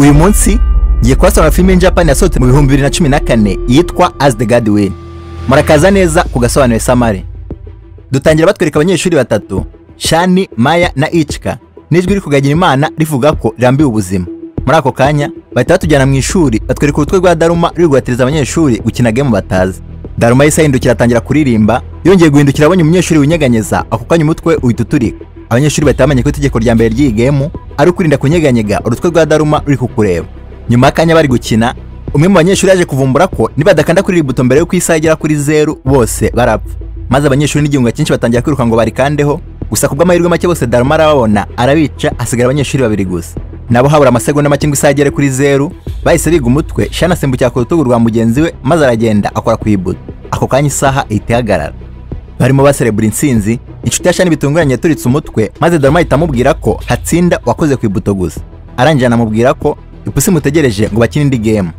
uyu munsi ngiye kubasaba filime Japan yasohotse mu bihumbi bibiri na cumi na kane yitwa As the God Will murakaza neza ku gasobanuro samare dutangira batwereka abanyeshuri batatu Shani Maya na Ichika n'ijwi rikugagira imana rivuga ko rirambiwe ubuzima muri ako kanya bahita batujyana mu ishuri batwereka urutwe rwa Daruma ruri guhatiriza abanyeshuri gukina game batazi Daruma yahise ahindukira atangira kuririmba yongeye guhindukira abonye umunyeshuri winyeganyeza ako kanya umutwe uhita uturika abanyeshuri bahita bamenya ko itegeko rya mbere ry'iyi gemu ari ukwirinda kunyeganyega urutwe rwa Daruma ruri kukureba nyuma y'akanya bari gukina umwe mu banyeshuri yaje kuvumbura ko nibadakanda kuri iri buto mbere y'uko isaha igera kuri zeru bose barapfa maze abanyeshuri n'igihunga cyinshi batangira kwiruka ngo barikandeho gusa ku bw'amahirwe make bose Daruma arababona arabica hasigara abanyeshuri babiri gusa nabo habura amasegonda make ngo isaha igere kuri zeru bahise biga umutwe shana asimbukira ku rutugu rwa mugenzi we maze aragenda akora ku ibuto ako kanya isaha ihita ihagarara barimo baserebura intsinzi inshuti ya shani bitunguranye yaturitse umutwe maze Daruma ahita amubwira ko hatsinda wakoze ku ibuto gusa arangije anamubwira ko ipusi mutegereje ngo bakine indi game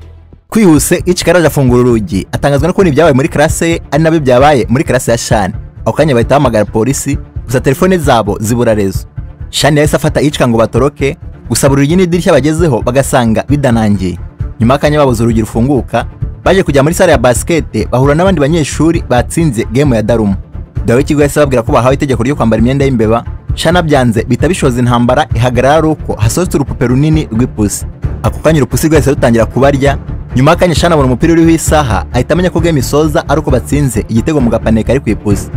kwihuse Ichika araje afungura urugi atangazwa no kubona ibyabaye muri classe ye ari nabyo byabaye muri classe ya shani ako kanya bahita bahamagara polisi gusa telefone zabo zibura rezo shani yahise afata Ichika ngo batoroke gusa buri rugi n'idirishya bagezeho bagasanga bidanangiye nyuma y'akanya babuze urugi rufunguka baje kujya muri sale ya basikete bahura n'abandi banyeshuri batsinze game ya Daruma dawe w'ikigo yahise ababwira ko bahawe itegeko ryo kwambara imyenda y'imbeba shana byanze bita bishoza intambara ihagarara ari uko hasohotse urupupe runini rw'ipusi ako kanya urupusi rwahise rutangira kubarya nyuma y'akanya shana abona umupira uriho isaha ahita amenya ko game isoza ari uko batsinze igitego mu gapane kari ku ipusi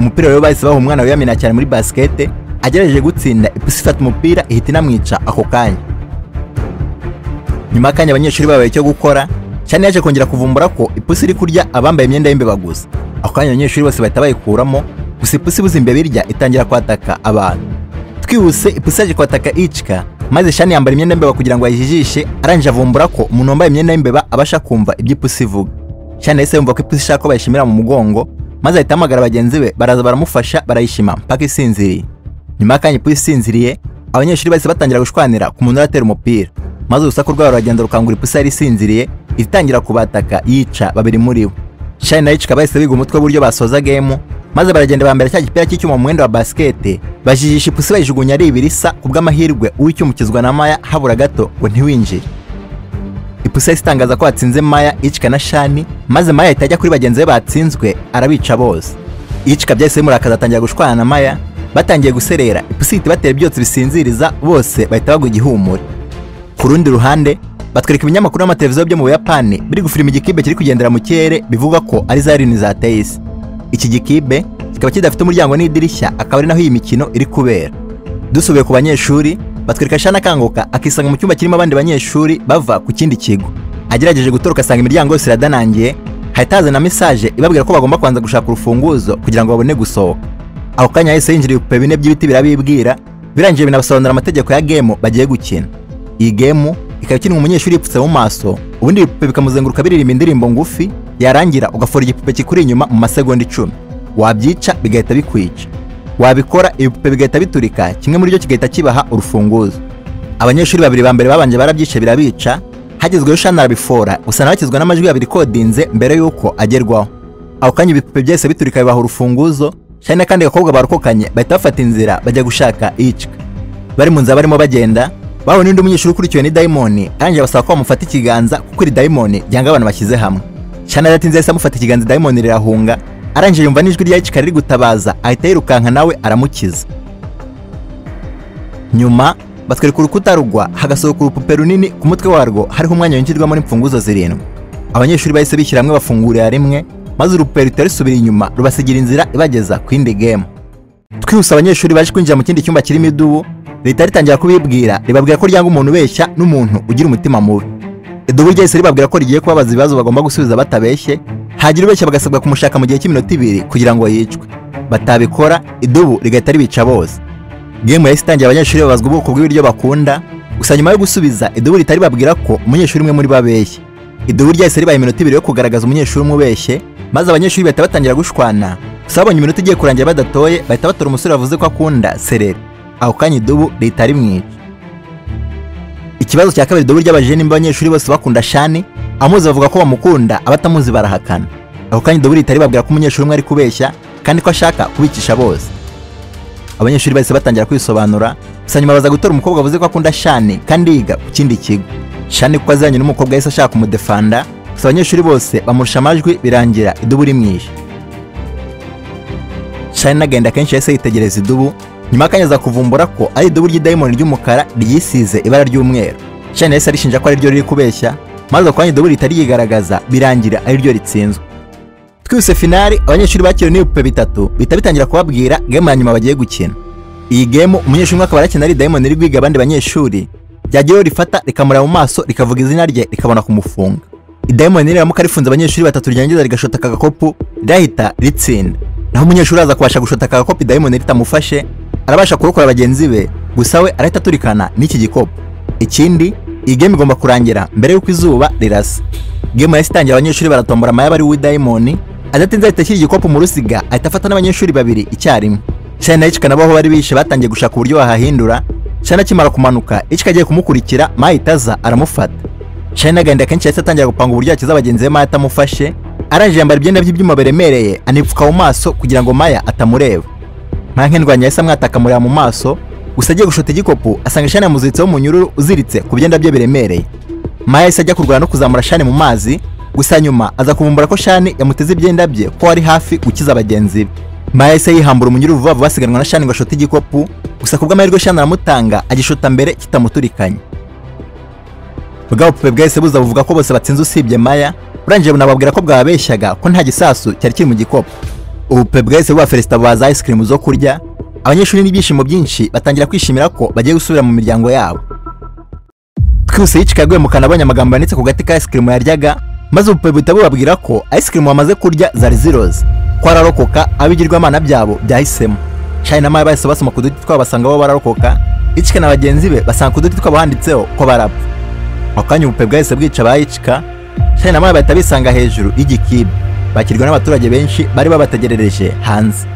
umupira rero bahise baha umwana wiyamina cyane muri basikete agerageje gutsinda ipusi ifata umupira ihita inamwica ako kanya nyuma y'akanya abanyeshuri babaye icyo gukora shana yaje kongera kuvumbura ko ipusi iri kurya abambaye imyenda y'imbeba gusa ako kanya abanyeshuri bose bahita bayikuramo gusa ipusi ibuze imbeba irya itangira kwataka abantu twihuse ipusi yaje kwataka Ichika maze shani yambara imyenda y'imbeba kugira ngo ayijijishe arangije avumbura ko umuntu wambaye imyenda y'imbeba abasha kumva ibyo ipusi ivuga shani yahise yumva ko ipusi ishaka ko bayishimira mu mugongo maze ahita ahamagara bagenzi be baraza baramufasha barayishima mpaka isinziriye nyuma y'akanya ipusi isinziriye abanyeshuri bahise batangira gushwanira ku muntu uratera umupira maze urusaku rwabo ruragenda rukangura ipusi yari isinziriye itangira kubataka yica babiri muri bo shani na Ichika bahise biga umutwe w'uburyo basoza gemu maze baragenda bambera cya gipira cy'icyuma mu mwenda wa basikete bajijisha ipusi bayijugunya ari ibirisa ku bw'amahirwe uw'icyumukizwa na maya habura gato ngo ntiwinjire ipusi yahise itangaza ko hatsinze maya Ichika na shani maze maya ahita ajya kuri bagenzi be batsinzwe arabica bose Ichika byahise bimurakaza atangira gushwana na maya batangiye guserera ipusi ihita ibatera ibyotsi bisinziriza bose bahita bagwa igihumure ku rundi ruhande batwereka ibinyamakuru n'amateleviziyo byo mu buyapani biri gufilima igikibe kiri kugendera mu kirere bivuga ko ari za lini zateye isi iki gikibe kikaba kidafite umuryango n'idirishya akaba ari naho iyi mikino iri kubera dusubiye ku banyeshuri batwereka shana akanguka akisanga mu cyumba kirimo abandi banyeshuri bava ku kindi kigo agerageje gutoroka asanga imiryango yose iradanangiye hahita hazana mesaje ibabwira ko bagomba kubanza gushaka urufunguzo kugira ngo babone gusohoka ako kanya yahise yinjira ibipupe bine by'ibiti birabibwira birangiye binabasobanurira amategeko ya gemu bagiye gukina iyi gemu ikaba ikinwa umunyeshuri yipfutse mu maso ubundi ibipupe bikamuzenguruka biririmba indirimbo ngufi yarangira ugafora igipupe kikuri inyuma mu masegonda icumi wabyica bigahita bikwica wabikora ibipupe bigahita biturika kimwe muri byo kigahita kibaha urufunguzo abanyeshuri babiri ba mbere babanje barabyica birabica hagezweho shana arabifora gusa nawe akizwa n'amajwi abiri kodinze mbere y'uko agerwaho ako kanya ibipupe byose biturika bibaha urufunguzo shani n'akandi gakobwa barokokanye bahita bafata inzira bajya gushaka icika bari mu nzira barimo bagenda bawe n'undi munyeshuri ukurikiwe ni dayimoni arangije abasaba ko bamufata ikiganza kuko iri dayimoni ryanga abantu bashyize hamwe shana yaratinze yahise amufata ikiganza dayimoni rirahunga arangije yumva n'ijwi rya Ichika riri gutabaza ahita yirukanka nawe aramukiza nyuma batwereka urukuta rugwa hagasohoka urupupe runini ku mutwe warwo hariho umwanya winjirwamo n'imfunguzo zirindwi abanyeshuri bahise bishyira hamwe bafungurira rimwe maze urupupe ruhita rusubira inyuma rubasigira inzira ibageza ku yindi gemu twihuse abanyeshuri baje kwinjira mu kindi cyumba kirimo idubu leta ritangira kubibwira ribabwira ko ryanga umuntu ubeshya n'umuntu ugira umutima mubi idubu ryahise ribabwira ko rigiye kubabaza ibibazo bagomba gusubiza batabeshye hagira ubeshya bagasabwa kumushaka mu gihe cy'iminota ibiri kugira ngo yicwe batabikora idubu rigahita ribica bose gemu yahise itangira abanyeshuri babazwa ubwoko bw'ibiryo bakunda gusa nyuma yo gusubiza idubu ritari babwira ko umunyeshuri umwe muri bo abeshye idubu ryahise ribaye iminota ibiri yo kugaragaza umunyeshuri umwe ubeshye maze abanyeshuri bahita batangira gushwana gusa babonye iminota igiye kurangira badatoye bahita batora umusore bavuze ko akunda sereri ako kanya idubu leta rimwica ikibazo cya kabiri idubu ry'abajije nimba abanyeshuri bose bakunda shani amuzi bavuga ko bamukunda abatamuzi barahakana ako kanya idubu leta ribabwira ko umunyeshuri umwe ari kubeshya kandi ko ashaka kubicisha bose abanyeshuri bahise batangira kwisobanura gusa nyuma baza gutora umukobwa wavuze ko akunda shani kandi yiga ku kindi kigo shani ko azanye n'umukobwa yahise ashaka kumudefanda gusa abanyeshuri bose bamurusha amajwi birangira idubu rimwishe shani agenda kenshi yahise yitegereza idubu nyuma y'akanya aza kuvumbura ko ari idubu ry'idayimoni ry'umukara ryisize ibara ry'umweru shani yahise arishinja ko ari ryo riri kubeshya maze ako kanya idubu ritari yigaragaza birangira ari ryo ritsinzwe twihuse finari abanyeshuri bakiriwe n'ibipupe bitatu bihita bitangira kubabwira gemu ya nyuma bagiye gukina iyi gemu umunyeshuri umwe akaba arakina ari dayimoni iri guhiga abandi banyeshuri ryageraho rifata rikamureba mu maso rikavuga izina rye rikabona kumufunga idayimoni riramuka rifunze abanyeshuri batatu ryangiza rigashota aka gakopu rirahita ritsinda naho umunyeshuri aza kubasha gushota aka gakopu idayimoni ritamufashe arabasha kurokora bagenzi be gusa we arahita aturikana n'iki gikopu ikindi iyi gemu igomba kurangira mbere y'uko izuba rirasa gemu yahise itangira abanyeshuri baratombora amayaba ari uw'idayimoni adatinze ahita ashyira igikopu mu rusiga ahita afata n'abanyeshuri babiri icyarimwe shani na ichika nabo aho bari bishe batangiye gushaka uburyo bahahindura shani akimara kumanuka ichika agiye kumukurikira mahita aza aramufata shani agenda kenshi yahise atangira gupanga uburyo yakiza bagenzi be maya atamufashe arangije yambara ibyenda by'ibyuma biremereye anipfuka mu maso kugira ngo maya atamureba maya nk'indwanya yahise amwataka amureba mu maso gusa agiye gushota igikopu asanga shani yamuziritseho umunyururu uziritse ku byenda bye biremereye maya yahise ajya kurwana no kuzamura shani mu mazi gusa nyuma aza kuvumbura ko shani yamuteze ibyenda bye ko ari hafi gukiza bagenzi be maya yahise yihambura umunyururu vuba vuba asiganwa na shani ngo ashote igikopu gusa ku bw'amahirwe shani aramutanga agishota mbere kitamuturikanye bwa bupupe bwahise buza buvuga ko bose batsinze usibye maya burangije bunababwira ko bwababeshyaga ko nta gisasu cyari kiri mu gikopu ubupupe bwahise buba feresita bubaha za ice cream zo kurya abanyeshuri n'ibyishimo byinshi batangira kwishimira ko bagiye gusubira mu miryango yabo twihuse yicika yaguye mu kanwa abonye amagambo yanditse ku gati ka ice cream yaryaga maze ubupupe buhita bubabwira ko ice cream bamaze kurya zari ziroze ko ararokoka abigirwamana byabo byahisemo shani na maya bahise basoma ku duti twabo basanga bo bararokoka icika na bagenzi be basanga ku duti twabo handitseho ko barapfa ako kanya ubupupe bwahise bwica ba icika shani na maya bahita bisanga hejuru y'igikibe bakirwa n'abaturage benshi bari babategerereje hanze